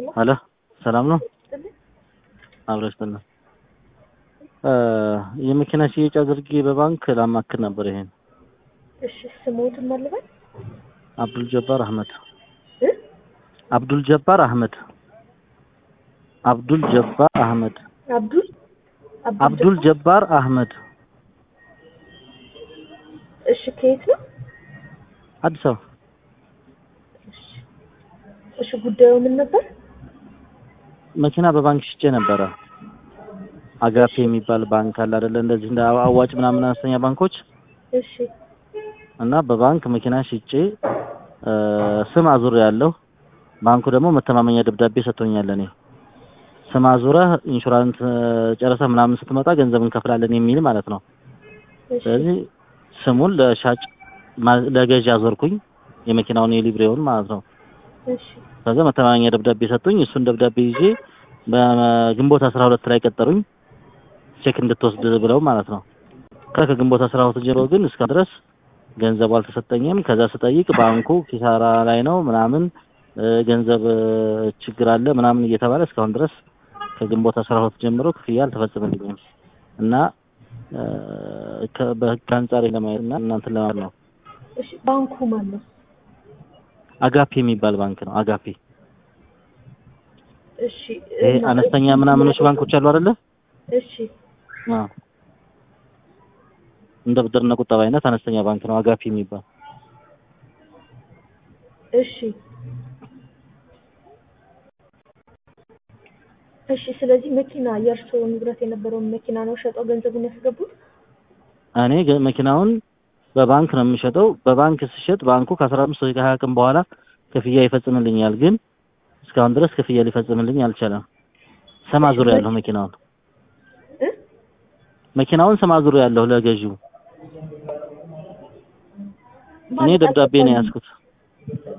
ሄሎ ሰላም ነው? አብረሽ ጥና የመኪና ሽያጭ አድርጌ በባንክ ላማክር ነበር። ይሄን እሺ ስሞትን ማልበል አብዱል ጀባር አህመድ እ አብዱል ጀባር አህመድ አብዱል ጀባር አህመድ አብዱል አብዱል ጀባር አህመድ እሺ ከየት ነው? አዲስ አበባ እሺ እሺ ጉዳዩ ምን ነበር? መኪና በባንክ ሽጬ ነበረ። አጋፔ የሚባል ባንክ አለ አይደለ? እንደዚህ እንደ አዋጭ ምናምን አነስተኛ ባንኮች እሺ እና በባንክ መኪና ሽጬ ስም አዙር ያለው ባንኩ ደግሞ መተማመኛ ደብዳቤ ሰጥቶኛል። እኔ ስም አዙረህ ኢንሹራንስ ጨረሰህ ምናምን ስትመጣ ገንዘብ እንከፍላለን የሚል ማለት ነው። እሺ ስለዚህ ስሙን ለሻጭ ማ- ለገዢ አዞርኩኝ የመኪናውን የሊብሬውን ማለት ነው። እሺ ከዛ መተማመኛ ደብዳቤ ሰጡኝ። እሱን ደብዳቤ ይዤ በግንቦት አስራ ሁለት ላይ ቀጠሩኝ ቼክ እንድትወስድ ብለው ማለት ነው። ከ ከግንቦት አስራ ሁለት ጀምሮ ግን እስካሁን ድረስ ገንዘቡ አልተሰጠኝም። ከዛ ስጠይቅ ባንኩ ኪሳራ ላይ ነው ምናምን እ፣ ገንዘብ እ፣ ችግር አለ ምናምን እየተባለ እስካሁን ድረስ ከግንቦት አስራ ሁለት ጀምሮ ክፍያ አልተፈጸመልኝም እና እ፣ ከ- በህግ አንጻር ለማየት እና እናንተን ለማለት ነው። እሺ ባንኩ ማን ነው? አጋፔ የሚባል ባንክ ነው። አጋፔ እሺ ይሄ እና አነስተኛ እዚህ ምናምኖች ባንኮች አሉ አይደለ? እሺ አዎ። እንደ ብድርና ቁጠባ አይነት አነስተኛ ባንክ ነው አጋፔ የሚባል። እሺ እሺ ስለዚህ መኪና የእርሶ ንብረት የነበረውን መኪና ነው ሸጠው ገንዘቡን ያስገቡት? እኔ ገ- መኪናውን በባንክ ነው የምሸጠው። በባንክ ስሸጥ ባንኩ ከአስራ አምስት ወይ ከሀያ ቀን በኋላ ክፍያ ይፈጽምልኛል። ግን እስካሁን ድረስ ክፍያ ሊፈጽምልኝ አልቻለም። ስም አዙር ያለሁ መኪናውን እ መኪናውን ስም አዙር ያለሁ ለገዢው እኔ ማለት ደብዳቤ ነው አልገባኝም። ያዝኩት።